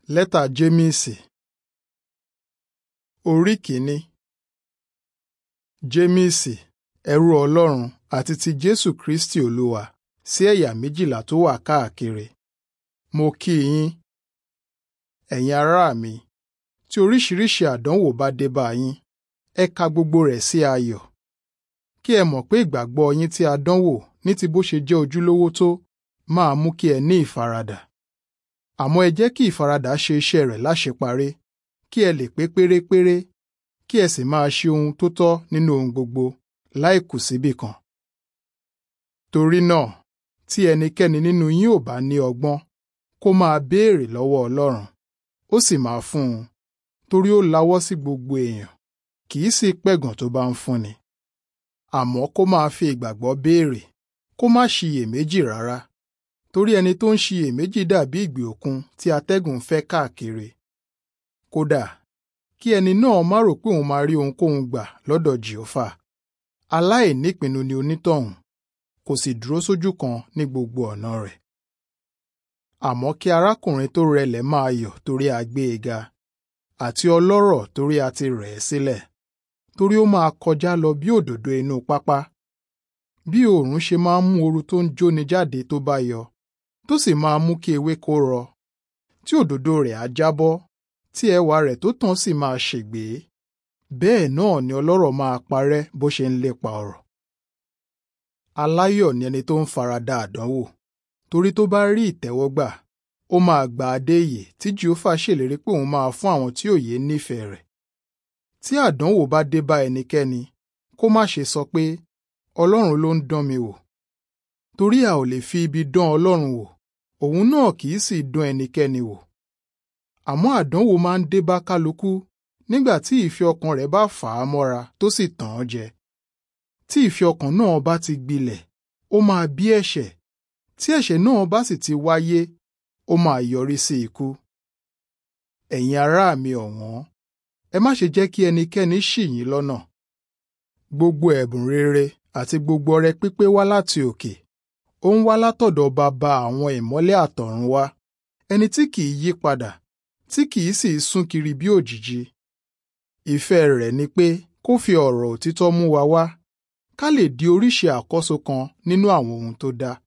Lẹ́tà Jémísì Orí kìíní Jémísì, ẹrú Ọlọ́run àti ti Jésù Kristi Olúwa sí ẹ̀yà méjìlá tó wà káàkiri. Mo kí yín, ẹ̀yin ará mi, tí oríṣiríṣi àdánwò bá dé bá yín, ẹ ka gbogbo rẹ̀ sí ayọ̀. Kí ẹ mọ̀ pé ìgbàgbọ́ yín tí a dánwò ní ti bó ṣe jẹ́ ojúlówó tó máa mú kí ẹ ní ìfaradà. Àmọ́ ẹ jẹ́ kí ìfaradà ṣe iṣẹ́ rẹ̀ láṣeparí, kí ẹ lè pé pérépéré, kí ẹ sì máa ṣe ohun tó tọ́ nínú ohun gbogbo, láì kù síbì kan. Torí náà, tí ẹnikẹ́ni nínú yín ò bá ní ọgbọ́n, kó máa béèrè lọ́wọ́ Ọlọ́run, ó sì máa fún un, torí ó lawọ́ sí gbogbo èèyàn, kì í sì pẹ̀gàn tó bá ń fúnni. Àmọ́ kó máa fi ìgbàgbọ́ béèrè, kó má ṣiyèméjì rárá torí ẹni tó ń ṣiyèméjì dàbí ìgbì òkun tí atẹ́gùn ń fẹ́ káàkiri. Kódà, kí ẹni náà má rò pé òun máa rí ohunkóhun gbà lọ́dọ̀ Jèhófà. Aláìnípinnu ni onítọ̀hún, kò sì dúró sójú kan ní gbogbo ọ̀nà rẹ̀. Àmọ́ kí arákùnrin tó rẹlẹ̀ máa yọ̀ torí a gbé e ga, àti ọlọ́rọ̀ torí a ti rẹ̀ ẹ́ sílẹ̀, torí ó máa kọjá lọ bí òdòdó inú pápá. Bí oòrùn ṣe máa ń mú ooru tó ń jóni jáde tó bá yọ, tó sì máa mú kí ewéko rọ, tí òdòdó rẹ̀ á jábọ́, tí ẹwà rẹ̀ tó tàn sì máa ṣègbé. Bẹ́ẹ̀ náà ni ọlọ́rọ̀ máa parẹ́ bó ṣe ń lépa ọrọ̀. Aláyọ̀ ni ẹni tó ń farada àdánwò, torí tó bá rí ìtẹ́wọ́gbà, ó máa gba adé ìyè tí Jèhófà ṣèlérí pé òun máa fún àwọn tí òye nífẹ̀ẹ́ rẹ̀. Tí àdánwò bá dé bá ẹnikẹ́ni, kó má ṣe sọ pé, Ọlọ́run ló ń dán mi wò. Torí a ò lè fi ibi dán Ọlọ́run wò, òun náà kì í sì dán ẹnikẹ́ni wò. Àmọ́ àdánwò máa ń dé bá kálukú nígbà tí ìfẹ́ ọkàn rẹ̀ bá fà á mọ́ra tó sì tàn án jẹ. Tí ìfẹ́ ọkàn náà bá ti gbilẹ̀, ó máa bí ẹ̀ṣẹ̀. Tí ẹ̀ṣẹ̀ náà bá sì ti wáyé, ó máa yọrí sí ikú. Ẹ̀yin ará mi ọ̀wọ́n, ẹ má ṣe jẹ́ kí ẹnikẹ́ni ṣì yín lọ́nà. Gbogbo ẹ̀bùn rere àti gbogbo ọrẹ pípé wá láti òkè. Ó ń wá látọ̀dọ̀ Baba àwọn ìmọ́lẹ̀ àtọ̀run wá, ẹni tí kìí yí padà, tí kìí sì sún kiri bí òjìji. Ìfẹ́ rẹ̀ ni pé kó fi ọ̀rọ̀ òtítọ́ mú wa wá, ká lè di oríṣi àkọ́so kan nínú àwọn ohun tó dá.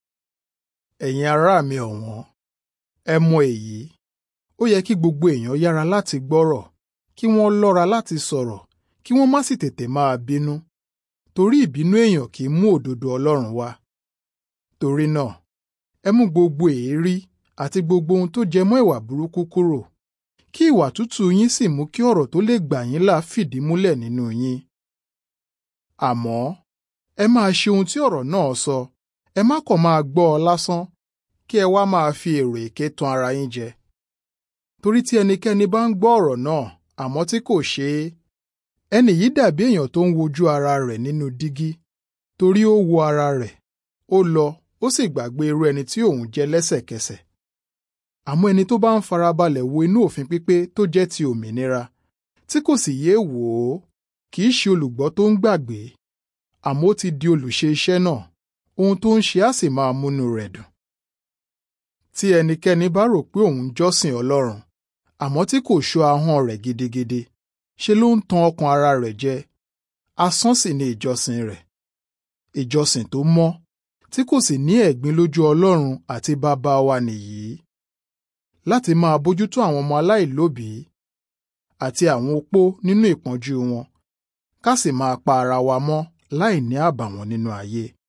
Ẹ̀yin ará mi ọ̀wọ́n, ẹ mọ èyí. Ó yẹ kí gbogbo èèyàn yára láti gbọ́rọ̀, kí wọ́n lọ́ra láti sọ̀rọ̀, kí wọ́n má sì tètè máa bínú torí ìbínú èèyàn kì í mú òdodo Ọlọ́run wá. Torí náà, ẹ mú gbogbo èérí àti gbogbo ohun tó jẹ mọ́ ìwà burúkú kúrò, kí ìwà tútù yín sì mú kí ọ̀rọ̀ tó lè gbà yín là fìdí múlẹ̀ nínú yín. Àmọ́, ẹ máa ṣe ohun tí ọ̀rọ̀ náà sọ, ẹ má kàn máa gbọ́ ọ lásán, kí ẹ wá máa fi èrò èké tan ara yín jẹ. Torí tí ẹnikẹ́ni bá ń gbọ́ ọ̀rọ̀ náà, àmọ́ tí kò ṣe é, ẹni yìí dàbí èèyàn tó ń wojú ara rẹ̀ nínú dígí torí ó wo ara rẹ̀ ó lọ ó sì gbàgbé irú ẹni tí òun jẹ́ lẹ́sẹ̀kẹsẹ̀ àmọ́ ẹni tó bá ń farabalẹ̀ wo inú òfin pípé tó jẹ́ ti òmìnira tí kò sì yéé wò ó kì í ṣe olùgbọ́ tó ń gbàgbé àmọ́ ó ti di olùṣe iṣẹ́ náà ohun tó ń ṣe á sì máa múnú rẹ̀ dùn. tí ẹnikẹ́ni bá rò pé òun jọ́sìn Ọlọ́run àmọ́ tí kò ṣọ́ ahọ́n rẹ̀ gidigidi ṣe ló ń tan ọkàn ara rẹ̀ jẹ asán sì ni ìjọsìn rẹ̀ ìjọsìn tó mọ́ tí kò sì ní ẹ̀gbin lójú Ọlọ́run àti bàbá wa nìyí láti máa bójútó àwọn ọmọ aláìlóbìí àti àwọn opó nínú ìpọ́njú wọn ká sì máa pa ara wa mọ́ láì ní àbàwọ́n nínú ayé.